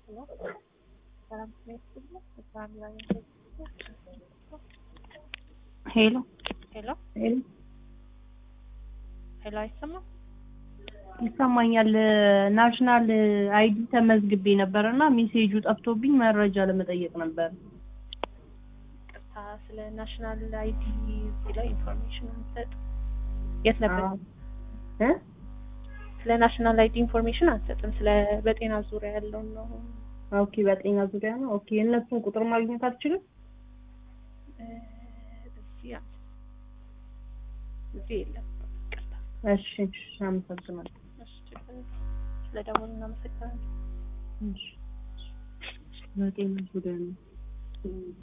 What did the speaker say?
ሄሎ ሄሎ ሄሎ ሄሎ፣ አይሰማም? ይሰማኛል። ናሽናል አይዲ ተመዝግቤ ነበር እና ሜሴጁ ጠፍቶብኝ መረጃ ለመጠየቅ ነበር። ቅርታ፣ ስለ ናሽናል አይዲ እዚህ ላይ ኢንፎርሜሽን የምትሰጥ የት ነበር? እ ስለ ናሽናል አይዲ ኢንፎርሜሽን አንሰጥም። ስለ በጤና ዙሪያ ያለውን ነው። ኦኬ፣ በጤና ዙሪያ ነው። ኦኬ፣ የእነሱን ቁጥር ማግኘት አልችልም? እ፣ እዚህ አንተ እዚህ የለም። ቅርታ። እሺ፣ እሺ፣ አመሰግናለሁ። እሺ፣ ችግር የለም። ስለ ደወሉ እናመሰግናለን። እሺ፣ በጤና ዙሪያ ነው።